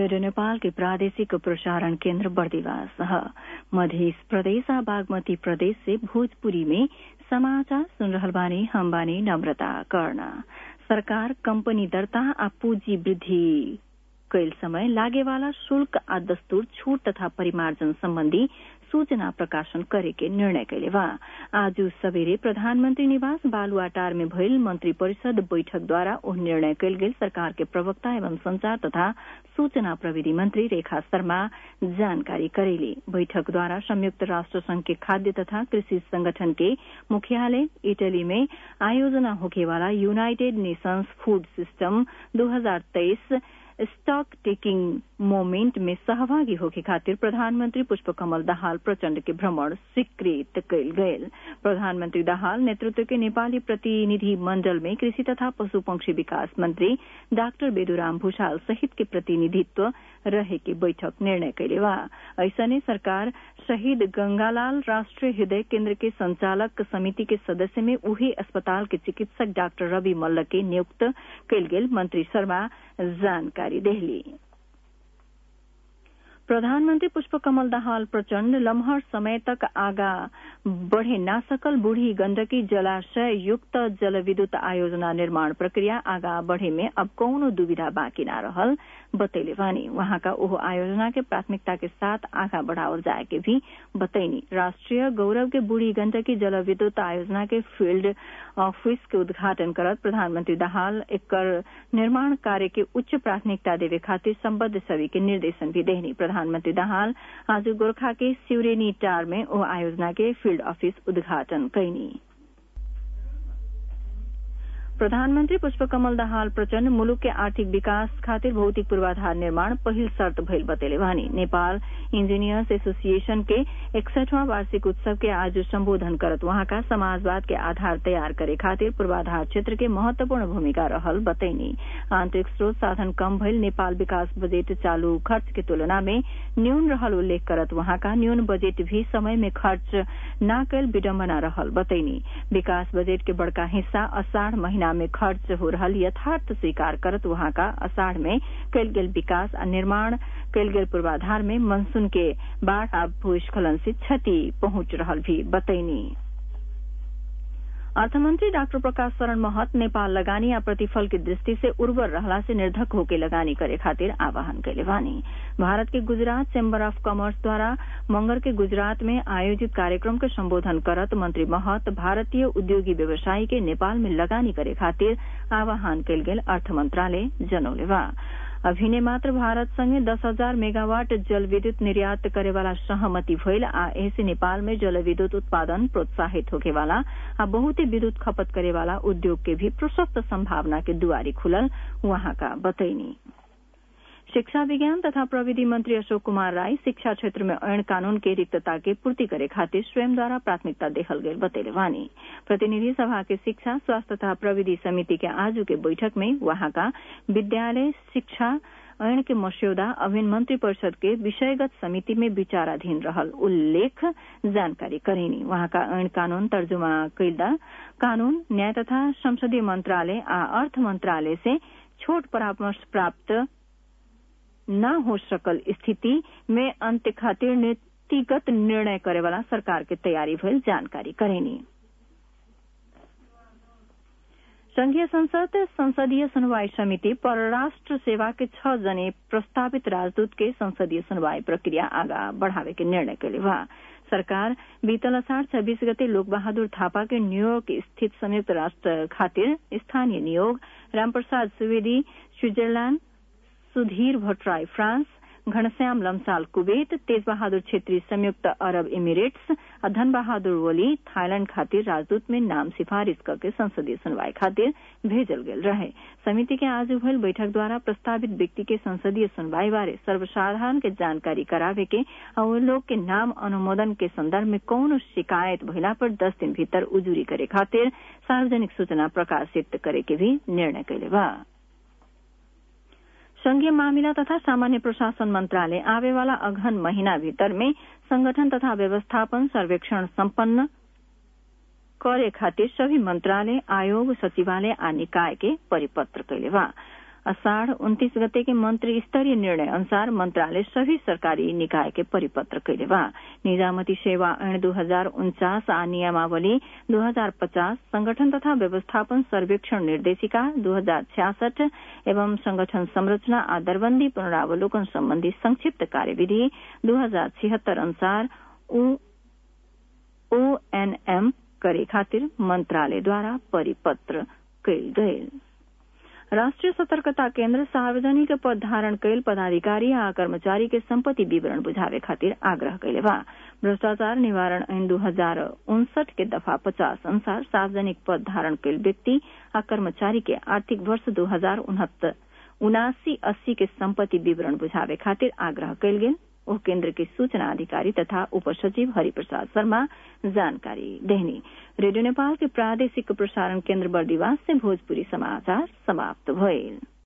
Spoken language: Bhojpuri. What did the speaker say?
रेडियो नेपाल के प्रादेशिक प्रसारण केन्द्र बर्दिवास मध्य प्रदेश आ बागमती प्रदेश से भोजपुरी में समाचार सुन रहल बानी हम बानी नम्रता कर्ण सरकार कंपनी दर्ता आ पूंजी वृद्धि कैल समय लागेवाला शुल्क आ दस्तूर छूट तथा परिमार्जन सम्बन्धी सूचना प्रकाशन करे के निर्णय कैले बा आज सवेरे प्रधानमंत्री निवास बालुआटार में भइल मंत्री परिषद बैठक द्वारा ओ निर्णय कैल गेल सरकार के प्रवक्ता एवं संचार तथा सूचना प्रविधि मंत्री रेखा शर्मा जानकारी करेली बैठक द्वारा संयुक्त राष्ट्र संघ के खाद्य तथा कृषि संगठन के मुख्यालय इटली में आयोजना होखेवाला यूनाइटेड नेशंस फूड सिस्टम दो हजार तेईस स्टॉक टेकिंग मोमेंट में सहभागी होके खातिर प्रधानमंत्री पुष्पकमल दाहाल प्रचण्ड के भ्रमण स्वीकृत कैल गयल प्रधानमंत्री दाहाल नेतृत्व के नेपाली प्रतिनिधि मंडल में कृषि तथा पशु पंक्षी विकास मंत्री डाक्टर बेदुराम भूषाल सहित के प्रतिनिधित्व रहे के बैठक निर्णय कैले बा ऐसने सरकार शहीद गंगालाल राष्ट्रीय हृदय केन्द्र के संचालक समिति के सदस्य में उही अस्पताल के चिकित्सक डाक्टर रवि मल्ल के नियुक्त कैल गेल मंत्री शर्मा जानकारी देहली प्रधानमंत्री पुष्पकमल दाहाल प्रचण्ड लम्हर समय तक आगा बढ़े ना सकल बूढ़ी गंडकी जलाशय युक्त जलविद्युत आयोजना निर्माण प्रक्रिया आगा बढ़े में अब कौनो दुविधा बाँकी न रहल बतैले वानी वहाँका ओह आयोजना के प्राथमिकता के साथ आगा बढ़ावल जाए के भी बतैनी राष्ट्रीय गौरव के बूढ़ी गंडकी जलविद्युत आयोजना के फील्ड ऑफिस के उद्घाटन करत प्रधानमंत्री दाहाल एकर निर्माण कार्य के उच्च प्राथमिकता देवे खातिर सम्बद्ध सभी के निर्देशन भी देहनी प्रधानमंत्री दाहाल आज गोरखा के सिउरेनी टार में ओ आयोजना के फील्ड ऑफिस उद्घाटन कैनी प्रधानमन्त्री पुष्पकमल दाहाल प्रचण्ड मुलुक के आर्थिक विकास खातिर भौतिक पूर्वाधार निर्माण पहिल शर्त भइल बतेले वानी नेपाल इंजीनियर्स एसोसिएशन के एकसठवां वार्षिक उत्सव के आज सम्बोधन करत वहाँका समाजवाद के आधार तयार करे खातिर पूर्वाधार क्षेत्र के महत्वपूर्ण भूमिका रहल बतैनी आंतरिक स्रोत साधन कम भइल नेपाल विकास बजेट चालू खर्च के तुलना में न्यून रहल उल्लेख करत वहाँका न्यून बजेट भी समय में खर्च न कैल विडम्बना रहल बतैनी विकास बजेट के बड़का हिस्सा अषाढ़ महीना में खर्च हो रहल यथार्थ स्वीकार करत वहाँका अषाढ़ में कैल गेल विकास आ निर्माण कैल गेल पूर्वाधार में मनसून के बाढ़ आ भूस्खलन से क्षति पहुंच रहल भी बतैनी अर्थमंत्री डाक्टर प्रकाश शरण महत नेपाल लगानी या प्रतिफल की दृष्टि से उर्वर रहला से निर्धक होके लगानी करे खातिर आह्वान कैले वानी भारत के गुजरात चैम्बर ऑफ कॉमर्स द्वारा मंगर के गुजरात में आयोजित कार्यक्रम के संबोधन करत मंत्री महत भारतीय उद्योगी व्यवसायी के नेपाल में लगानी करे खातिर आह्वान कैल गेल अर्थ मंत्रालय जनौले बा अभिने मात्र भारत संगे दस हजार मेगावाट जल विद्युत निर्यात करेवाला सहमति भइल आ ऐसे नेपाल में जल विद्युत उत्पादन प्रोत्साहित होकेवाला आ बहुते विद्युत खपत करेवाला उद्योग के भी प्रशस्त संभावना के दुआरी खुलल वहाँका बतैनी शिक्षा विज्ञान तथा प्रविधि मंत्री अशोक कुमार राय शिक्षा क्षेत्र में ऐन कानून के रिक्तता के पूर्ति करे खातिर स्वयं द्वारा प्राथमिकता देखल गई बतेले वानी प्रतिनिधि सभा के शिक्षा स्वास्थ्य तथा प्रविधि समिति के आज के बैठक में वहां का विद्यालय शिक्षा ऐन के मस्यौदा अभिन्न मंत्री परिषद के विषयगत समिति में विचाराधीन रहल उल्लेख जानकारी करेनी वहां का ऐन कानून तर्जुमा कैदा कानून न्याय तथा संसदीय मंत्रालय आ अर्थ मंत्रालय से छोट परामर्श प्राप्त न हो सकल स्थिति में अंत्य खातिर नीतिगत निर्णय करे वाला सरकार के तैयारी भइल जानकारी करेनी संघीय संसद संसदीय सुनवाई समिति परराष्ट्र सेवा के छह जने प्रस्तावित राजदूत के संसदीय सुनवाई प्रक्रिया आगा बढ़ावे के निर्णय कैले बा सरकार बीतल असाढ़ छब्बीस गते लोक बहादुर थापा के न्यूयॉर्क स्थित संयुक्त राष्ट्र खातिर स्थानीय नियोग Ramprasad Subedi Switzerland Sudhir Bhattarai France Ghanshyam Lamsal Kuwait Tej Bahadur Chhetri संयुक्त अरब इमिरेट्स और धन बहादुर वली थाईलैंड खातिर राजदूत में नाम सिफारिश करके संसदीय सुनवाई खातिर भेजल गेल रहे समिति के आज भइल बैठक द्वारा प्रस्तावित व्यक्ति के संसदीय सुनवाई बारे सर्वसाधारण के जानकारी करावे के और लोग के नाम अनुमोदन के संदर्भ में कौन शिकायत भइला पर दस दिन भीतर उजूरी करे खातिर सार्वजनिक सूचना प्रकाशित करे के भी निर्णय कैले बा संघीय मामिला तथा सामान्य प्रशासन मंत्रालय आवे वाला अघन महीना भीतर में संगठन तथा व्यवस्थापन सर्वेक्षण संपन्न करे खातिर सभी मंत्रालय आयोग सचिवालय आ निकाय के परिपत्र कैले बा अषाढ़ उन्तीस गते के मंत्री स्तरीय निर्णय अनुसार मंत्रालय सभी सरकारी निकाय के परिपत्र कैले बा निजामती सेवा ऐन दू हजार उन्चास आ नियमावली दू हजार पचास संगठन तथा व्यवस्थापन सर्वेक्षण निर्देशिका दू हजार छियासठ एवं संगठन संरचना आ दरबंदी पुनरावलोकन सम्बन्धी संक्षिप्त कार्यविधि दू हजार छिहत्तर अनुसार ओएनएम करे खातिर मंत्रालयद्वारा परिपत्र कैल गयल राष्ट्रिय सतर्कता केन्द्र सार्वजनिक पद धारण कैल पदाधिकारी आ कर्मचारी के सम्पत्ति विवरण बुझावे खातिर आग्रह कैले बा भ्रष्टाचार निवारण ऐन दू हजार उनसठ के दफा पचास अनुसार सार्वजनिक पद धारण कैल व्यक्ति आ कर्मचारी के आर्थिक वर्ष दू हजार उनासी अस्सी के सम्पत्ति विवरण बुझावे खातिर आग्रह कैल गेल ओ केन्द्र के सूचना अधिकारी तथा उप सचिव हरिप्रसाद शर्मा जानकारी देहनी रेडियो नेपाल के प्रादेशिक प्रसारण केन्द्र बर्दिवास से भोजपुरी समाचार समाप्त भइल